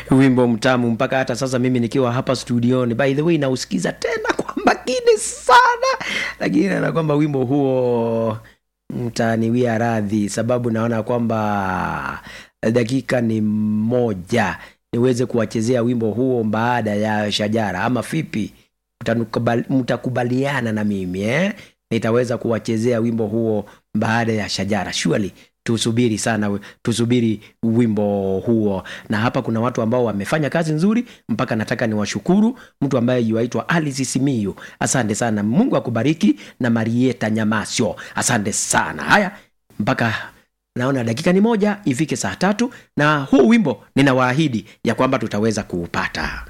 wimbo mtamu mpaka hata sasa mimi nikiwa hapa studioni by the way nausikiza tena kwa makini sana lakini naona kwamba wimbo huo mtaniwia radhi sababu naona kwamba dakika ni moja niweze kuwachezea wimbo huo baada ya shajara ama vipi Mtanukubali- mtakubaliana na mimi eh? nitaweza kuwachezea wimbo huo baada ya shajara surely tusubiri sana tusubiri wimbo huo na hapa kuna watu ambao wamefanya kazi nzuri mpaka nataka niwashukuru mtu ambaye yuaitwa alice simiyu asante sana mungu akubariki na marieta nyamasyo asante sana haya mpaka naona dakika ni moja ifike saa tatu na huu wimbo ninawaahidi ya kwamba tutaweza kuupata